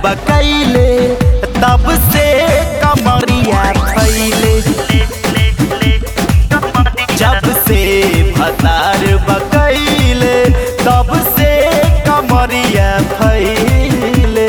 बकैले तब से कमरिया फैले जब से भतार बकैले तब से कमरिया फैले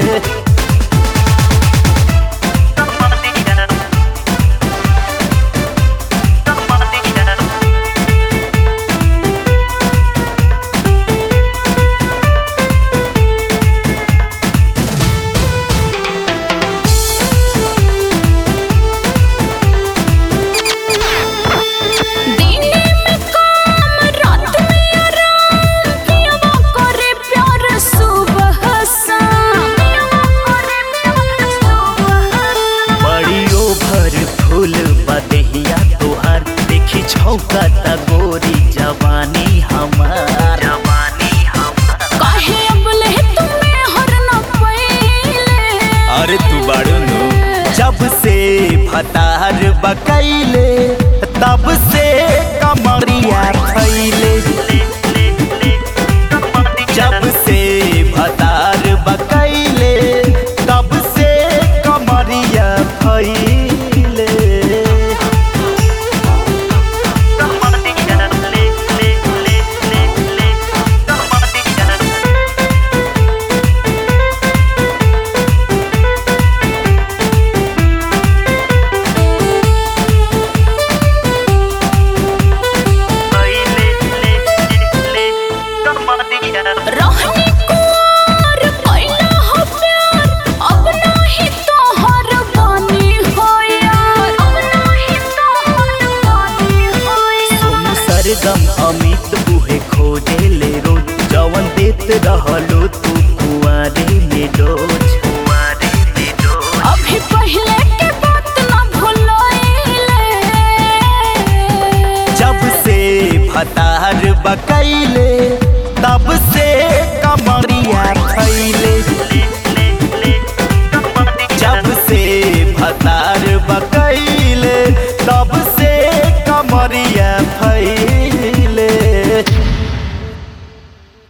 दिने में काम रात में आराम पियवा करे प्यार सुबह शाम पियवा करे प्यार सुबह शाम बड़ी ओभर फूल बदहिया तोहार देखी छौका त गोरी जवानी हमार जवानी हमार काहे अबले तुम्हें हर न पहिले अरे तू बाड़ू नु जब से भतार बकैले तब से कमरिया फैले जब से भतार बकैले तब से कमरिया फैले रहनी कुंवर कैला हो प्यार अब नाही तोहर बानी हो यार अब नाही तोहर बानी हो सोनू यार सरगम अमित उहे खोजे ले रोज जवन देत रहलो तू कुआरे में डोज कुआरे में डोज अभी पहले के बात ना भुलाइले जब से भतार बकैले तब से